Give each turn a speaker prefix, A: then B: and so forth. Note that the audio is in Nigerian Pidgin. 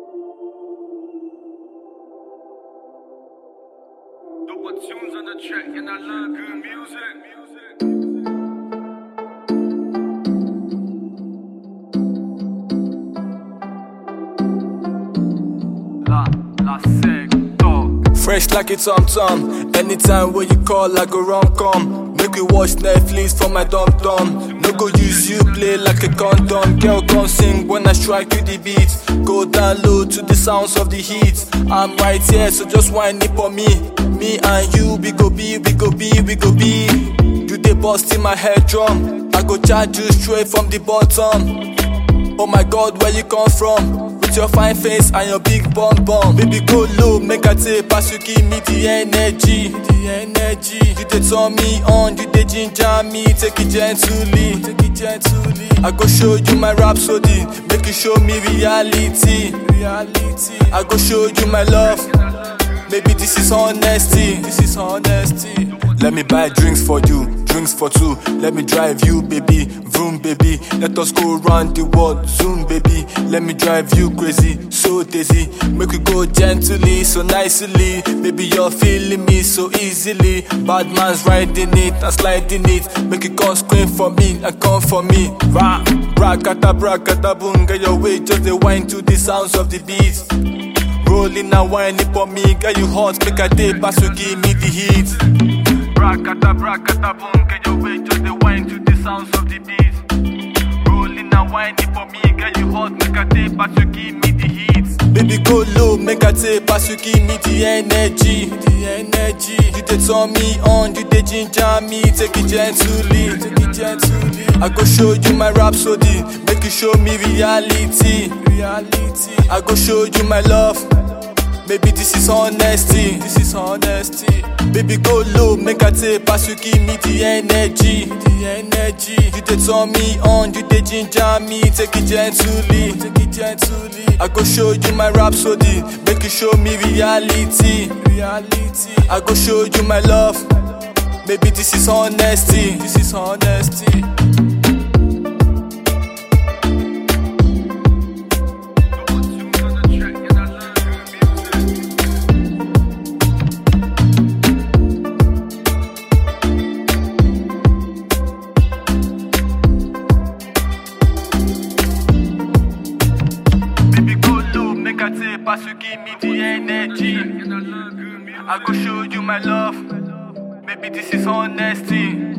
A: Dope tunes on the track, and I love good music. music. La, la sector.
B: Fresh like a tom tom. Anytime when you call, I go run come. Make you watch Netflix for my dum dum. No go use you play like a condom. Girl, come sing when I strike you the beat. Go down low to the sounds of the heat. I'm right here, so just whine it for me. Me and you, we go be, we go be, we go be. You dey bust in my head drum. I go charge you straight from the bottom. Oh my god, where you come from? With your fine face and your big bum bum. Baby, go low, make I take pass you, give me the energy. The energy. You dey turn me on, you dey ginger me. Take it gently, take it gently. I go show you my rhapsody, make you show me reality. Reality. I go show you my love. Maybe this is honesty. This is honesty. Let me buy drinks for you, drinks for two. Let me drive you, baby. Vroom, baby. Let us go round the world. Zoom, baby. Let me drive you crazy, so dizzy. Make we go gently, so nicely. Baby, you're feeling me so easily. Bad man's riding it and sliding it. Make you come scream for me and come for me. Rah, brakata, brakata, boom. Get your way, just the wine to the sounds of the beat. Rolling and whining for me, girl you hot, make a day pass you give me the heat.
A: Brakata, brakata, boom, get your way, just the wine to the sounds of the beat. Rolling and whining for me, girl, you hot, make a tape, but you give me the heat.
B: Baby go low, make a take pass you give me the energy, the energy. You dey turn me on, you dey ginger me, take it gently, take it gently. I go show you my rhapsody, make you show me reality, reality. I go show you my love. Maybe this is honesty, this is honesty. Baby go low, make a take pass you give me the energy, the energy. You dey turn me on, you dey ginger me, take it gently, take it gently. I go show you my rhapsody, make you show me reality, reality. I go show you my love. Maybe this is honesty, this is honesty.
A: Dope tunes on the track, and I love good music. Baby, go low, make a tape, pass you give me the energy. And I love good music. I go show you my love. Maybe this is honesty.